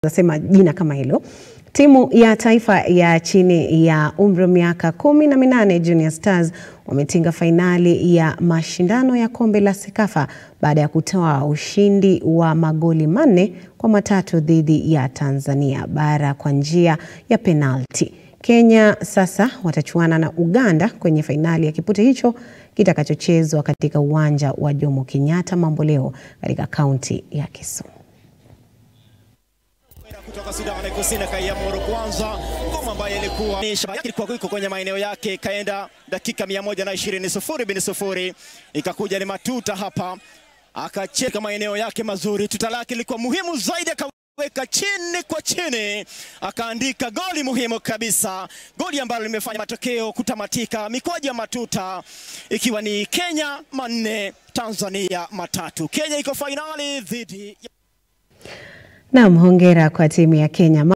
nasema jina kama hilo. Timu ya taifa ya chini ya umri wa miaka kumi na minane Junior Stars wametinga fainali ya mashindano ya kombe la Sekafa baada ya kutoa ushindi wa magoli manne kwa matatu dhidi ya Tanzania bara kwa njia ya penalti. Kenya sasa watachuana na Uganda kwenye fainali ya kipute hicho kitakachochezwa katika uwanja wa Jomo Kenyatta Mamboleo katika kaunti ya Kisumu. kutoka Sudan Kusini kaiamuru kwanza ngoma ambayo ilikuwa ilikuwa iko kwenye maeneo yake, ikaenda dakika 120 sufuri bin sufuri, ikakuja ni matuta hapa, akacheka maeneo yake mazuri. Tuta lake lilikuwa muhimu zaidi, akaweka chini kwa chini, akaandika goli muhimu kabisa, goli ambalo limefanya matokeo kutamatika mikwaju ya matuta, ikiwa ni Kenya manne Tanzania matatu. Kenya iko fainali dhidi ya Naam, hongera kwa timu ya Kenya.